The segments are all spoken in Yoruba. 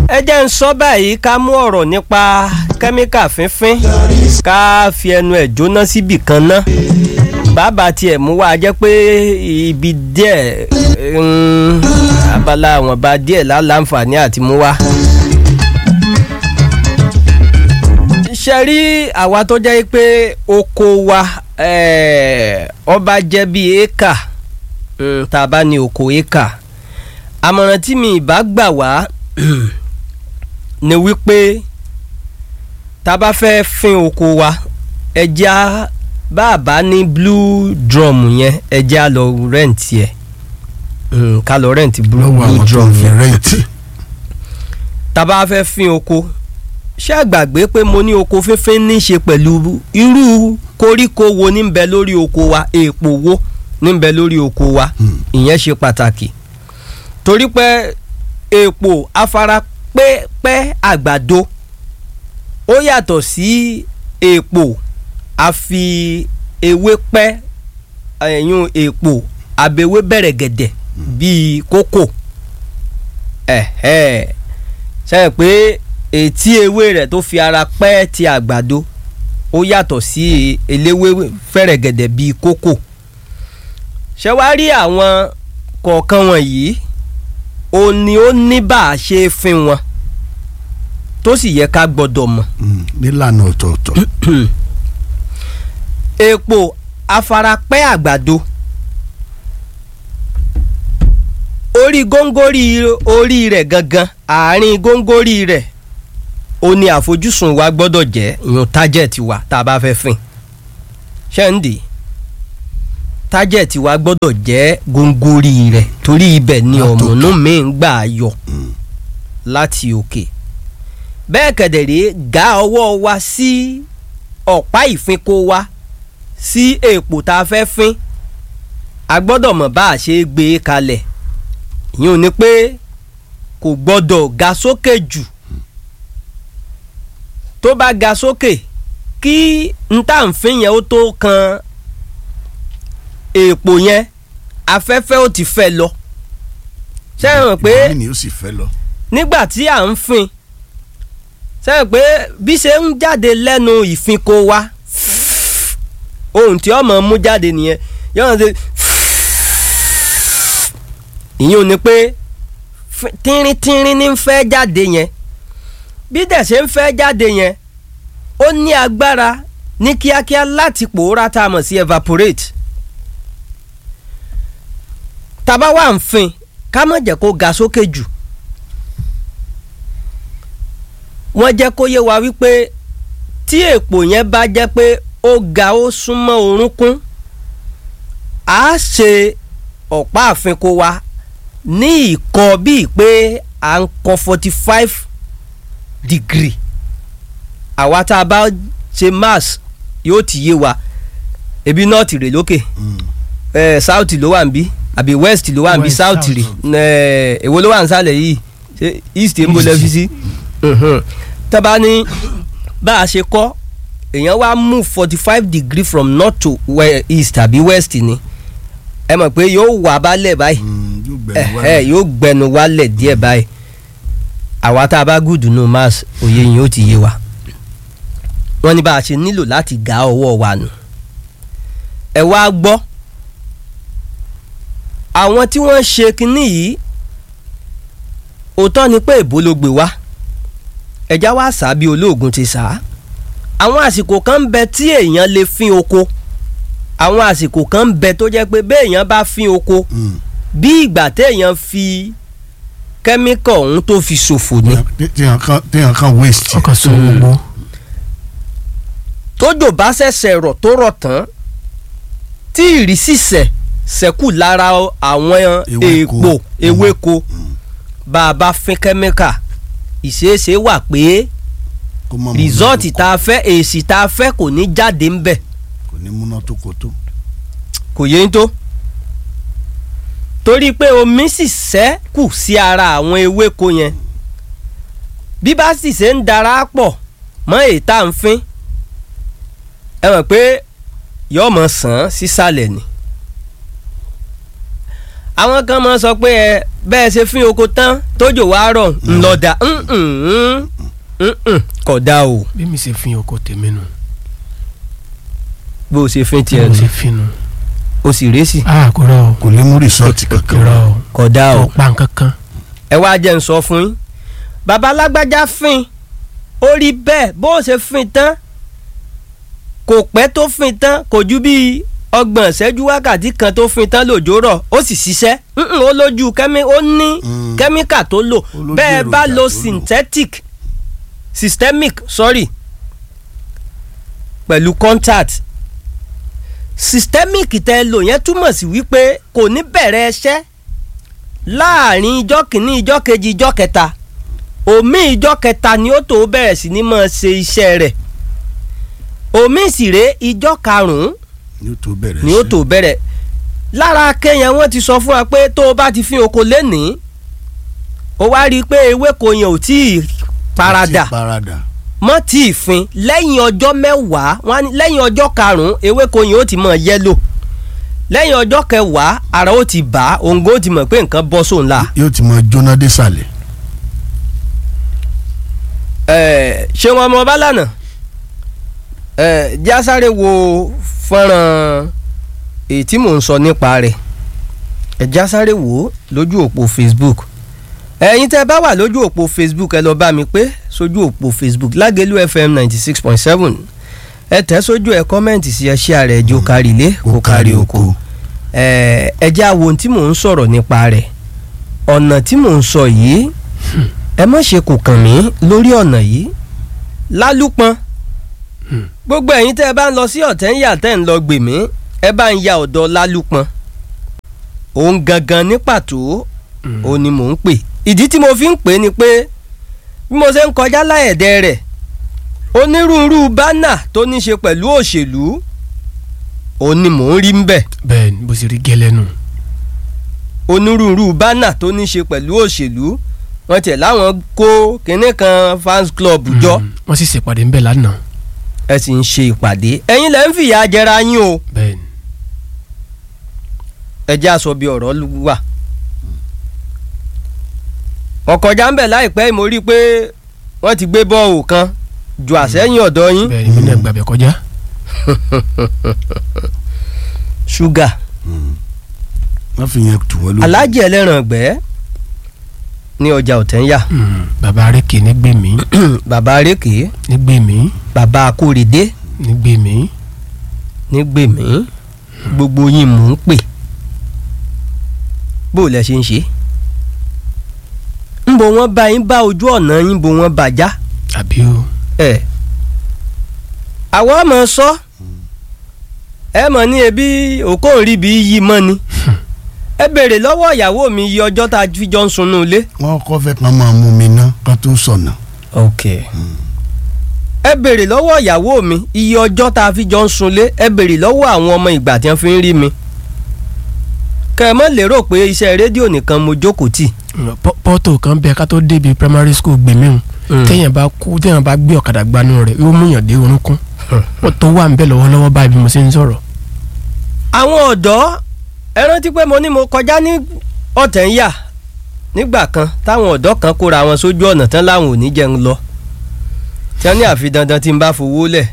ẹ jẹ́ ń sọ báyìí ká mú ọ̀rọ̀ nípa kẹ́míkà fínfín ká fi ẹnu ẹ̀ jóná síbì kan ná bàbá tiẹ̀ mú wá jẹ́ pé ibi díẹ̀ mm, abala àwọn bá díẹ̀ láǹfààní àti mú wá. ṣe rí àwa tó jẹ́ pé oko wa eh, ọba jẹ́ bíi éka mm, tá a bá ní oko éka àmọ̀ràn tí mi ìbá gbà wá ni wípé tá a bá fẹ́ fin oko wa ẹja bá a bá ní blue drum yẹn ẹja lọ rẹ́ǹtì ẹ̀ mm, ká lọ rẹ́ǹtì blue, lọ́wọ́ blue àwọn tó drum ń fi yẹn rẹ́ǹtì. tá a bá fẹ́ fin oko ṣé àgbàgbé pé mo ní oko fínfín ní í ṣe pẹ̀lú irú koríko wo ní ń bẹ lórí oko wa èèpo wo ní ń bẹ lórí oko wa Hmm. ìyẹn ṣe pàtàkì torí pé èèpo afara pẹ́pẹ́ àgbàdo ó yàtọ̀ sí èèpo àfi ewé pẹ́ ẹ̀yún èèpo àbẹ̀wé bẹ̀rẹ̀ gẹ̀dẹ̀ bíi kókò ẹ̀hẹ́ sẹ́yìn pé ètí ewé rẹ̀ tó fi ara pẹ́ ti àgbàdo ó yàtọ̀ sí eléwé fẹ̀rẹ̀gẹ̀dẹ̀ bíi kókò ṣé wàá rí àwọn kọ̀ọ̀kan wọ̀nyí ó ní ó ní bá a ṣe é fin wọn tó sì yẹ ká gbọ́dọ̀ mọ̀ Mm, nílànà ọ̀tọ̀ọ̀tọ̀. epo afarapẹ́ àgbàdo orí góńgórí orí rẹ̀ gangan àárín góńgórí rẹ̀ ó ní àfojúsùn wa gbọ́dọ̀ jẹ́ ìyún tájẹ̀tì wa tá a bá fẹ́ fìn ṣẹ́ǹdì tájẹ̀tì wa gbọ́dọ̀ jẹ́ góńgórí rẹ̀ torí ibẹ̀ ni Látòkè. ọ̀mùnú mi ń gbà yọ láti òkè bẹ́ẹ̀ kẹ̀dẹ̀rẹ́ gá ọwọ́ wa sí ọ̀pá ìfinko wa sí èèpo tá a fẹ́ fín a gbọ́dọ̀ mọ̀ bá a ṣe é gbé e kalẹ̀ ìyẹn ò ní pé kò gbọ́dọ̀ ga sókè jù tó bá ga sókè kí n tá n fín yẹn ó tó kan èèpo yẹn afẹ́fẹ́ ó ti fẹ́ lọ ṣé ẹ mọ̀ pé ìbọn mi ni ó sì fẹ́ lọ. nígbà tí à ń fin sẹ́yìn pé bí ṣe ń jáde lẹ́nu ìfinko wa ohun tí ọmọ mú jáde nìyẹn yọ̀ọ́ ṣe ìyẹn ò ní pé fi- tínrín-tínrín ní ń fẹ́ jáde yẹn bí dẹ̀ ṣe ń fẹ́ jáde yẹn ó ní agbára ní kíákíá láti pòórá tá a mọ̀ sí evaporate tá a bá wà ń fin ká má jẹ́ kó ga sókè jù wọ́n jẹ́ kó yé wa wípé tí èpò yẹn bá jẹ́ pé ó ga ó súnmọ́ orúnkún á ṣe ọ̀pá àfikún wa ní ìkọ́ bíi pé à ń kọ forty five degree àwa tá a bá ṣe mass yóò ti yé wa ebi north rè lókè Mm. eh, south ló wà níbí àbí west ló wà níbí West, south south. rè eh, èwo ló wà nísàlẹ̀ yìí ṣé east ń bọ̀ lẹ́fi sí tọ́ba ní bá a ṣe kọ́ èèyàn wá move forty five degree from north to we- east àbí west ni ẹ mọ̀ pé yóò wà bálẹ̀ báyìí Mm, yóò gbẹ̀rù ẹ wá. ẹ yóò gbẹnu wálẹ̀ díẹ̀ báyìí àwa tá a bá gùdù nù mass òye yìí ó ti yé wa wọ́n ní bá a ṣe nílò láti gá ọwọ́ wa nù ẹ wá gbọ́ àwọn tí wọ́n ṣe kinní yìí òótọ́ ni pé èbó ló gbé wá ẹja wá sá bí olóògùn ti sá àwọn àsìkò kan ń bẹ tí èèyàn lè fín oko àwọn àsìkò kan ń bẹ tó jẹ́ pé béèyàn bá fín oko Mm. bí ìgbà téèyàn fi kẹ́míkà ọ̀hún tó fi ṣòfò ni Tí- téèyàn kan téèyàn kan waste. ọkàn sọ gbogbo tójò bá ṣẹ̀ṣẹ̀ rọ̀ tó rọ̀ tán tí ìrísí sẹ̀ ṣẹ́kù lára àwọn Ewéko. èèpo ewéko Mm. bá a bá fín kẹ́míkà ìṣeéṣe wà pé Kó má múná rìsọ́ọ̀tì tó tá a fẹ́ èsì tá a fẹ́ kò ní jáde ń bẹ̀ kò ní múná tó kò tó. kò yé ń tó torí pé omi sì ṣẹ́kù sí ara àwọn ewéko yẹn bí bá sì ṣe ń dara pọ̀ mọ́ èyí tá à ń fín ẹ mọ̀ pé yóò mọ̀ sàn án sísàlẹ̀ ni àwọn kan máa sọ pé ẹ bẹ́ẹ̀ ṣe fín oko tán tójò wá rọ̀ ńlọ́dà kò dáa o bí mi ṣe fi oko tèmi nù bó o ṣe fín bí tiẹ̀ mo nù ṣe fi nù. o sì rẹ́sì a kò rọ o kò lè mú rìsọ́ọ̀tì kò kankan rọ o kò dáa kò o pa nǹkan kan. ẹ wá jẹ́ n sọ fún yín bàbá alágbájá fín ó rí bẹ́ẹ̀ bó o ṣe fín tán kò pẹ́ tó fín tán kò ju bíi ọgbọ̀n ìṣẹ́jú wákàtí kan tó fín tán lòjó rọ̀ ó sì ṣiṣẹ́ Mm-mm, ó lójú kẹ́mí ó ní Mm. kẹ́míkà tó lò lójú bẹ́ẹ̀ bá èròjà lo tó lò. synthetic systemic sorry pẹ̀lú contact systemic tẹ́ ẹ lò yẹn túmọ̀ sí wípé kò ní bẹ̀rẹ̀ ẹṣẹ́ láàrin ijọ́ kìíní ijọ́ kejì ijọ́ kẹta omi ijọ́ kẹta ni ó tó bẹ̀rẹ̀ sí ní máa ṣe iṣẹ́ rẹ̀ omi sì rèé ijọ́ karùn-ún ni ó tó bẹ̀rẹ̀ ni ó sí. tó bẹ̀rẹ̀ lára kẹ́yìn wọ́n ti sọ fún wa pé tó o bá ti fín oko lénìí o wá rí i pé ewéko yẹn ò tí ì paradà Ti parada mọ́ tí ì fin lẹ́yìn ọjọ́ mẹ́wàá wọ́n á ní lẹ́yìn ọjọ́ karùn-ún ewéko yẹn ó ti mọ̀ yẹ́lò lẹ́yìn ọjọ́ kẹwàá ara ó ti bà á òǹgó ó ti mọ̀ pé nǹkan bọ́ sóun la. yóò ti máa jóná désàlẹ̀ Ẹ, ṣé wọn mọ bálànà ẹ jásáré wo fọ́nrán èyí tí mò ń sọ nípa rẹ̀ ẹ jásáré wò ó lójú òpó Facebook ẹ̀yin tẹ́ bá wà lójú òpó Facebook ẹ lọ bá mi pé sójú òpó Facebook Lágẹ̀lú FM ninety six point seven ẹ tẹ̀ sójú ẹ kọ́mẹ́ǹtì sí ẹ ṣí ààrẹ ẹjọ́ kárí ilé kó kárí oko ẹ ẹ jẹ́ àwọn ohun tí mò ń sọ̀rọ̀ nípa rẹ̀ ọ̀nà tí mò ń sọ yìí ẹ má ṣe kò kàn mí lórí ọ̀nà yìí lálùpọ̀n gbogbo ẹ̀yin tẹ́ ẹ bá ń lọ sí ọ̀tẹ́ńyà tẹ́ ń lọ gbèmí ẹ bá ń ya ọ̀dọ̀ lálùpọ̀n òun gangan ní pàtó òun ni mò ń pè ìdí tí mo fi ń pè é ni pé bí mo ṣe ń kọjá láyẹ̀dẹ̀ rẹ̀ onírúurú bánà tó ní ṣe pẹ̀lú òṣèlú òun ni mò ń rí ń bẹ̀ bẹ́ẹ̀ ni bó ṣe rí gẹ́lẹ́ nù. onírúurú bánà tó ní ṣe pẹ̀lú òṣèlú wọ́n tiẹ̀ láwọn kó kinní kan fans club jọ Mm, wọ́n sì ṣèpàdé ńbẹ̀ lánàá. ẹ sì ń ṣe ìpàdé ẹ̀yin lẹ́ ń fìyà jẹra yín o bẹ́ẹ̀ ni ẹ jẹ́ àsọ bí ọ̀rọ̀ lù wà. ọ̀kọ̀já ń bẹ̀ láìpẹ́ mo rí i pé wọ́n ti gbé bọ́ọ̀lù kan ju àsẹ́yìn ọ̀dọ̀ yín bẹ́ẹ̀ ni mi náà gbàgbẹ́ kọjá. ṣúgà wọ́n fi yẹn tù wọ́n lójú. alájẹ ẹlẹ́ran ọ̀gbẹ́ ní ọjà ọ̀tẹ́ńyà Mm, bàbá arékè nígbèmí bàbá arékè nígbèmí bàbá akóredé nígbèmí. nígbèmí gbogbo yín mò ń pè bó lẹ ṣe ń ṣe ń bo wọn bá yín bá ojú ọ̀nà yín bo wọn bàjá àbí o. ẹ àwọn ọmọ sọ ẹ mọ̀ ní ebi òkòòrí bí yí mọ́ ni ẹ béèrè lọ́wọ́ ìyàwó mi iye ọjọ́ tá a fi jọ ń sunú ilé. wọ́n kọ́ fẹ́ kàn máa mú mi ná ká tó sọ̀nà. ok ẹ béèrè lọ́wọ́ ìyàwó mi iye ọjọ́ tá a fi jọ ń sunlé ẹ béèrè lọ́wọ́ àwọn ọmọ ìgbà tí wọ́n fi ń rí mi kẹ́ ẹ mọ̀ lérò pé iṣẹ́ rédíò nìkan mo jókòó tì. Pọ́- pọ́tò kan bẹ ká tó débi primary school gbèmí o Mm. téèyàn bá kú téèyàn bá gbé ọ̀kadà gbanú rẹ̀ yóò múyàn dé orúnkún ó tó wà nbẹ lọ́wọ́lọ́wọ́ báyìí bí mo ṣe ń sọ̀rọ̀. àwọn ọ̀dọ́ ẹ rántí pé mo ní mo kọjá ní ọ̀tẹ̀ ń yà nígbà kan táwọn ọ̀dọ́ kan kóra wọn sójú ọ̀nà tán láwọn ò ní jẹun lọ tí wọ́n ní àfi dandan tí n bá fowó lẹ̀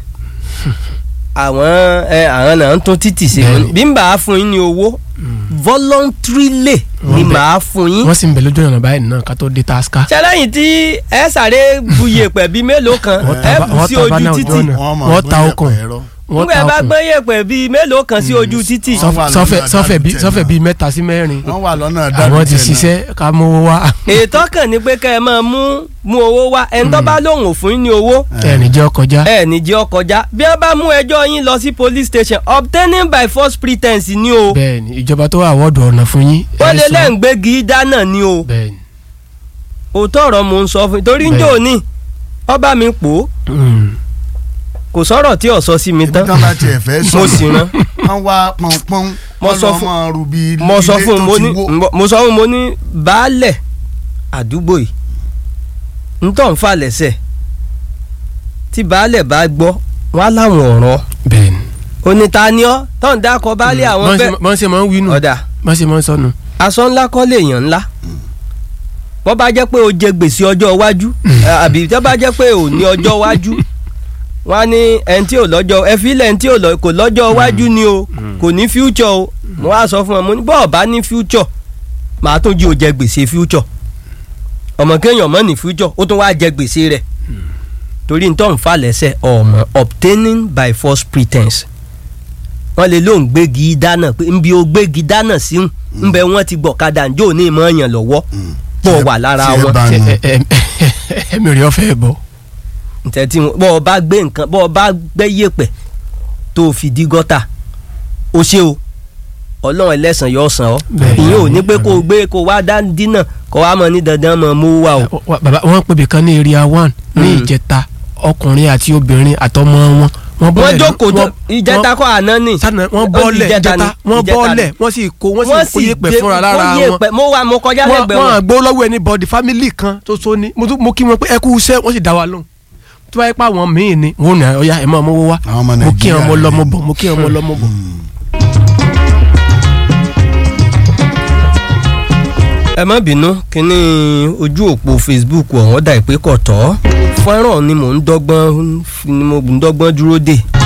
àwọn ẹ àwọn náà ń tún títì ṣe Bẹ́ẹ̀ni. bí n bá a fún yín ní owó voluntarily ni Wọ́n bẹ̀- màá fún yín wọ́n sì ń bẹ lójú ọ̀nà báyìí náà ká tó dé taska. ṣẹlẹ́yìn tí ẹ sáré bu yèpẹ̀ bíi mélòó kan Wọ́n ẹ ta bá- bù wọ́n sí ta bá ojú náà ojú títì ọ̀nà. máa wọ́n ta gbé okùn. yẹ̀pẹ̀ ẹ̀rọ. wọ́n nígbà ta bá okùn. gbé yèpẹ̀ bíi mélòó kan sí ojú títì Wọ́n wà Sọfẹ- lọ́nà sọfẹ sọfẹ bíi Dálítẹ̀ sọfẹ náà. bíi mẹ́ta sí mẹ́rin. wọ́n wà lọ́nà àwọn ti Dálítẹ̀ náà. ṣiṣẹ́ ká mówó wá. ètò kàn ní pé kẹ́ ẹ máa mú mú owó wá ẹni tó bá lóun ò fún yín ní owó ẹ̀rìn jẹ́ ọkọjá. ẹ ní jẹ́ ó kọjá bí wọ́n bá mú ẹjọ́ yín lọ sí police station obtaining by false pretense ni o bẹ́ẹ̀ni ìjọba tó wà wọ́ọ̀dù ọ̀nà fún yín. wọ́n lé ẹ sọ- lẹ́ǹgbẹ́gì dáná ni o bẹ́ẹ̀ni. òótọ́ ọ̀rọ̀ mò ń sọ fún yín torí ń Bẹ́ẹ̀. jò ní ọba mi pò ó Mm. kò sọ̀rọ̀ tí ò sọ sí mi ibi tán tán bá tiẹ̀ fẹ́ sọ̀nà. mo sì rán wọ́n wá pọ́npọ́n Mo wọ́n sọ lọ fún- máa rú bí mo sọ ilé fún un tó mo ti ní wó. mo sọ fún un mo ní baálẹ̀ àdúgbò yìí ń tọ́ ń fà lẹ́sẹ̀ tí baálẹ̀ bá gbọ́ wọn á láwọn ọ̀ràn bẹ́ẹ̀ni. onítàníọ́ tó ń dákọ̀ baálẹ̀ àwọn Bọ́n ṣe- bẹ́ẹ̀ bọ́n ṣe máa ń wí nù ọ̀dà bọ́n ṣe máa ń sọnù. aṣọ ńlá kọ́ lèèyàn ńlá wọ́n bá jẹ́ pé o jẹ gbèsè ọjọ́ iwájú àbí tó bá jẹ́ pé o ní ọjọ́ iwájú wọ́n á ní ẹni tí ò lọ́jọ́ ẹ fílẹ̀ ẹni tí ò lọ- kò lọ́jọ́ iwájú ni o kò ní future o mo wá sọ fún ọ mo ní bọ́ọ̀ bá ní future màá tún jí o jẹ gbèsè future ọmọ kéèyàn mọ́ ní future ó tún wá jẹ gbèsè rẹ̀ torí nítorí ń fà lẹ́sẹ̀ ọmọ obtaining by false pretense wọ́n lè lóun gbégi dáná pé nbí o gbégi dáná sí ń nbẹ wọ́n ti gbọ̀kadà njó ní ìmọ̀ yàn lọ́wọ́ pọ̀ wà lára tí ẹ wọn bá nu Ẹ- ẹ- ẹ- ẹ̀mí rẹ̀ ọ̀fẹ́ bọ̀ ntẹ̀tí bọ́ ọ bá gbé nǹkan bọ́ ọ bá gbẹ́ yèpẹ̀ tó o fi dí gọ́tà o ṣe o ọlọ́run ẹlẹ́sàn yóò san ọ́ Bẹ́ẹ̀ ni. ìyẹn ò ní pé kó o gbé kó o wá dá dínà kó o wá mọ ní dandan mọ mú wá o. Wa- bàbá wọn pè bìkan ní area one ní Mm. ìjẹta ọkùnrin àti obìnrin àtọmọ wọn wọn wọ́n bọ́lẹ̀ jókòó tó wọ́n- ìjẹta kọ́ àná ni. sani wọn Ó di bọ́ọ̀lẹ̀ ìjẹta ìjẹta ni, wọn ìjẹta bọ́ọ̀lẹ̀ ni. wọ́n sì kó wọ́n sì kó yẹ̀pẹ̀ gbé- fúnra lára kó wọn yẹ̀pẹ̀- mo wà mo kọjá wọn lẹ́gbẹ̀ẹ́ wọn wọn. àgbó lọ́wọ́ ẹni bọ́ọ̀dì fámìlì kan tó so ní mo tún- mo kí wọn pé ẹ kú iṣẹ́ wọ́n sì dá wa lóhùn tó bá yẹ pé àwọn míì ni wọn ò ní ọya ẹ̀ mọ́ ọmọ wá Àwọn ọmọ mo kí Nàìjíríà ọmọ lọ́mọ ni. bọ̀ mo kí ọmọ lọ́mọ bọ̀. ẹ má bínú kínní ojú òpó facebook ọ̀hún dà pé kò tọ́ fọ́nrán ni mò ń dọ́gbọ́n ni mo ń dọ́gbọ́n dúró dè